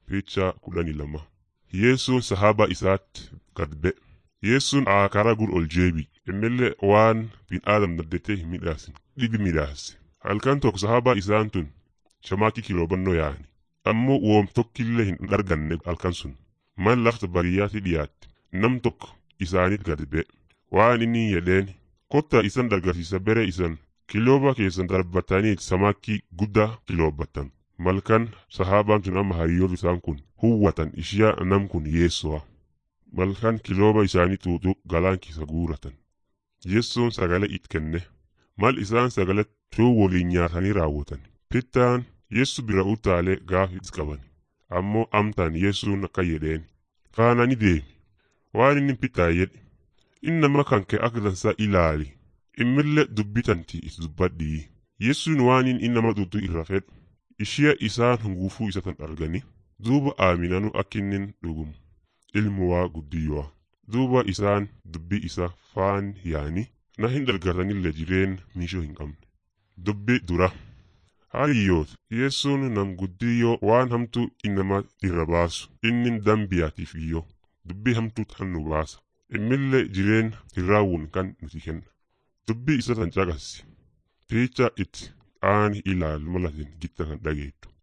Picha kudhanii lama. Yeessuun sahaaba isaatti gad ba'e. Yeessuun karaa gur ol jeebi. Innillee waan bin aadam dandeettee hin midhaasin. Dhibi midhaase. Halkan tokko sahaaba isaan tun shamaakii kiloobannoo yaa'ani. Ammoo woom tokkillee hin arganne halkan sun. Man lafta baadiyyaatti dhiyaatte. Nam tokko isaaniit gad ba'e. Waan inni jedheen kotta isan dargarsiisa bere isan kilooba keessan darbatanii samaakii guddaa kiloobbatan. Malkan sahaabaan tun amma hariyoon isaan kun huwwatan ishiyaa nam kun yeessoa. Malkan kilooba isaanii tuutu galaan keessa guuratan. Yeessoon sagalee it kenne. Mal isaan sagalee tuu waliin nyaatanii raawwatan. Pittaan yeessu bira utaalee gaafis qaban. Ammoo amtaan yeessuun akka jedheen. Kaanani deemi. Waan inni pittaa jedhe. Inni nama kan kee akka dansaa ilaali. Immillee dubbitanti is dubbadhii. Yeessuun waan inni nama tuutu irra fedhu. Ishee isaan hunguufuu isa tan argani. Duuba aaminanu akka inni dhugumu. Ilmu waa guddiyyoa. Duuba isaan dubbii isa faan yaani. Na hin dargatanillee jireen miishoo hin qabne. Dubbi dura. Hariyyoota yeessuun nam guddiyyoo waan hamtuu innama irra baasu. Inni dambiyaatiif iyyoo. Dubbii hamtuu tan nu baasa. Immillee jireen hin raawwun kan nuti kenna. Dubbii isa tan caqasi. Picha itti aan ilaalu malatin gitta kan dhageettu.